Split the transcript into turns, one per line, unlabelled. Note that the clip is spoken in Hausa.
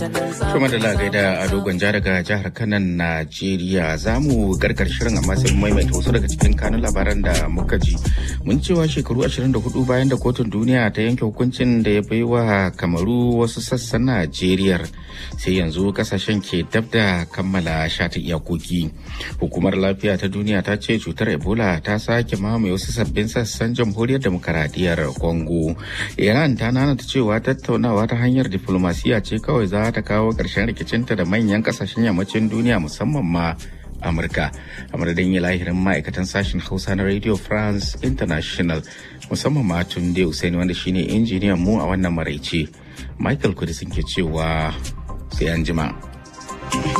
Kuma da lagai da a dogon ja daga jihar Kanan Najeriya za mu gargar shirin amma sai maimaita wasu daga cikin kanun labaran da muka ji. Mun cewa shekaru 24 bayan da kotun duniya ta yanke hukuncin da ya baiwa kamaru wasu sassan Najeriya sai yanzu kasashen ke dab da kammala shata iyakoki. Hukumar lafiya ta duniya ta ce cutar Ebola ta sake mamaye wasu sabbin sassan jamhuriyar demokaradiyyar Congo. Iran ta nanata cewa tattaunawa ta hanyar diflomasiya ce kawai za ta kawo ƙarshen rikicinta da manyan ƙasashen yammacin duniya musamman ma Amurka. A madadin yi lahirin ma'aikatan sashen Hausa na Radio France International musamman ma tun da Usaini wanda shine injiniyan mu a wannan maraice. Michael Kudisin ke cewa sai an jima.